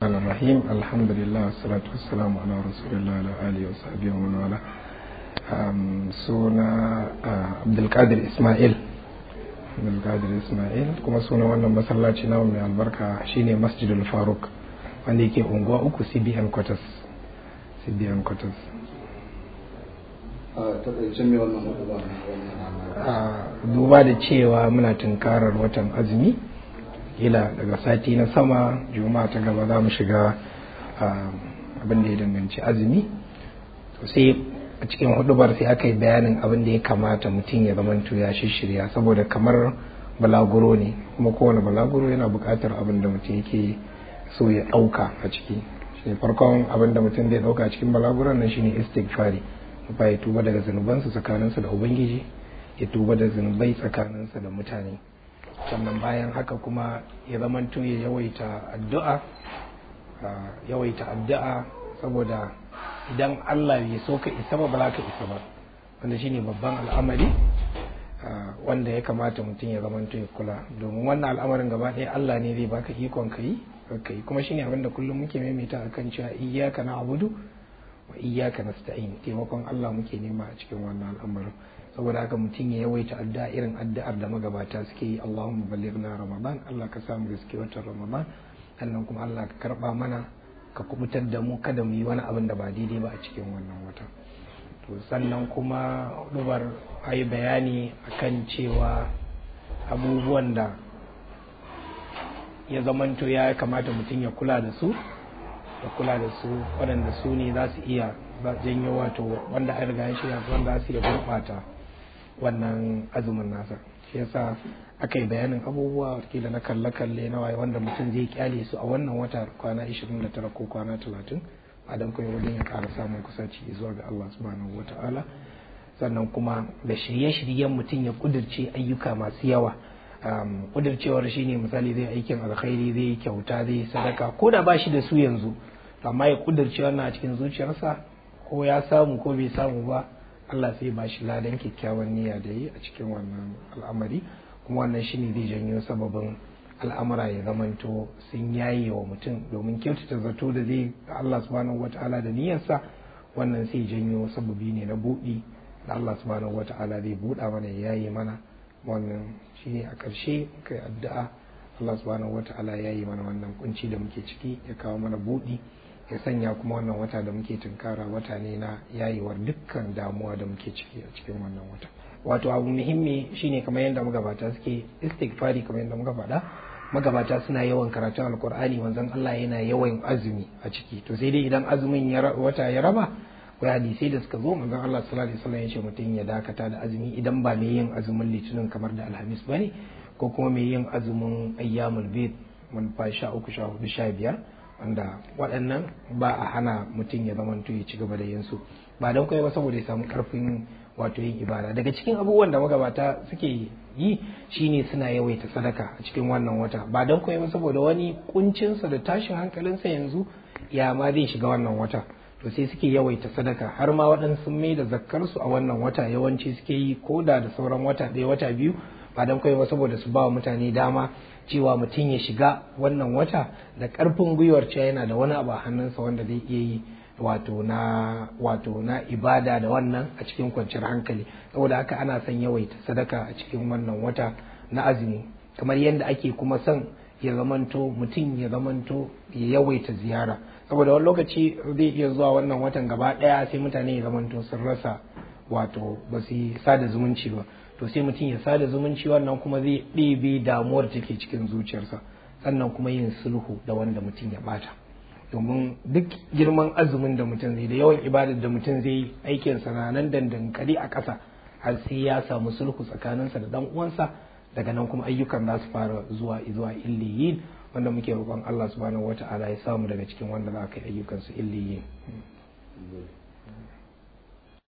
الرحمن الرحيم الحمد لله والصلاة والسلام على رسول الله وعلى آله وصحبه ومن والاه suna abdulkadir ismail abdulkadir ismail kuma suna wannan masallaci na mai albarka shine masjidul faruk wanda yake unguwa uku cbn quarters cbn quarters duba da cewa muna tunkarar watan azumi ila daga sati na sama juma'a ta gaba za mu shiga abin da ya danganci azumi sai a cikin hudubar sai aka yi bayanin abin da ya kamata mutum ya zamanto ya shirya saboda kamar balaguro ne kuma kowane balaguro yana buƙatar abin da mutum yake so ya ɗauka a ciki shi farkon abin da mutum zai ɗauka a cikin balaguron nan shine istighfari ba ya tuba daga zunubansa tsakaninsa da ubangiji ya tuba da zunubai tsakaninsa da mutane sannan bayan haka kuma ya zamanto ya yawaita addu'a yawaita addu'a saboda idan Allah bai so ka isa ba ba za ka isa ba wanda shine babban al'amari wanda ya kamata mutum ya zamanto ya kula domin wannan al'amarin gaba ɗaya Allah ne zai baka ikon ka yi ka yi kuma shine abin da kullum muke maimaita akan cewa iyyaka na'budu wa iyyaka nasta'in taimakon Allah muke nema a cikin wannan al'amarin saboda haka mutum ya yawaita addu'a irin addu'ar da magabata suke yi Allahumma ballighna ramadan Allah ka samu gaske watan ramadan sannan kuma Allah ka karba mana ka kubutar da mu kada mu yi wani abin da ba daidai ba a cikin wannan wata to sannan kuma dubar ayi bayani akan cewa abubuwan da ya zamanto ya kamata mutum ya kula da su ya kula da su waɗanda su ne za su iya janyo wato wanda an riga shi wanda za su iya gurɓata wannan azumin nasa shi yasa aka yi bayanin abubuwa kila na kalle-kalle na waye wanda mutum zai kyale su a wannan wata kwana 29 ko kwana 30 a dan kuma wajen ya ƙara samun kusaci zuwa ga Allah subhanahu wata'ala sannan kuma da shirye-shiryen mutum ya kudirce ayyuka masu yawa kudircewar shine misali zai aikin alkhairi zai kyauta zai sadaka ko da ba shi da su yanzu amma ya kudirce wannan a cikin zuciyarsa ko ya samu ko bai samu ba Allah sai ba shi ladan kyakkyawan niyya da yi a cikin wannan al'amari kuma wannan shine zai janyo sababin al'amura ya zamanto sun yaye wa mutum domin kyautata zato da zai Allah subhanahu wata'ala da niyyarsa wannan sai janyo sababi ne na buɗi da Allah subhanahu wata'ala zai buɗa mana ya yaye mana wannan shine a ƙarshe kai addu'a Allah subhanahu wata'ala ya yi mana wannan kunci da muke ciki ya kawo mana buɗi ya sanya kuma wannan wata da muke tunkara wata ne na yayewar dukkan damuwa da muke ciki a cikin wannan wata wato abu muhimmi shine kamar yadda magabata suke istighfari kamar yadda muka faɗa magabata suna yawan karatun alkur'ani manzon Allah yana yawan azumi a ciki to sai dai idan azumin wata ya raba akwai hadisai da suka zo manzon Allah sallallahu alaihi wasallam ya ce mutum ya dakata da azumi idan ba mai yin azumin litinin kamar da alhamis bane ko kuma mai yin azumin ayyamul bid mun fa sha uku sha hudu sha biyar wanda waɗannan ba a hana mutum ya zamanto ya ci gaba da yin su ba don kai ba saboda ya samu karfin wato yin ibada daga cikin abubuwan da magabata suke yi shine suna yawaita sadaka a cikin wannan wata ba don kai ba saboda wani kuncinsa da tashin hankalinsa yanzu ya ma zai shiga wannan wata to sai suke yawaita sadaka har ma waɗansu mai da zakkarsu a wannan wata yawanci suke yi ko da da sauran wata ɗaya wata biyu ba don kai ba saboda su ba wa mutane dama cewa mutum ya shiga wannan wata da ƙarfin gwiwar cewa yana da wani abu a hannunsa wanda zai iya yi wato na wato na ibada da wannan a cikin kwanciyar hankali saboda haka ana son yawaita sadaka a cikin wannan wata na azumi kamar yadda ake kuma son ya zamanto mutum ya zamanto ya yawaita ziyara saboda wani lokaci zai iya zuwa wannan watan gaba ɗaya sai mutane ya zamanto sun rasa wato ba su yi sada zumunci ba to sai mutum ya sada zumunci wannan kuma zai ɗebe damuwar take cikin zuciyarsa sannan kuma yin sulhu da wanda mutum ya bata domin duk girman azumin da mutum zai da yawan ibadar da mutum zai yi aikinsa na nan dandankali a ƙasa har sai ya samu sulhu tsakaninsa da dan uwansa daga nan kuma ayyukan za su fara zuwa zuwa illiyin wanda muke roƙon Allah subhanahu wata'ala ya samu daga cikin wanda za ka yi ayyukan su illiyin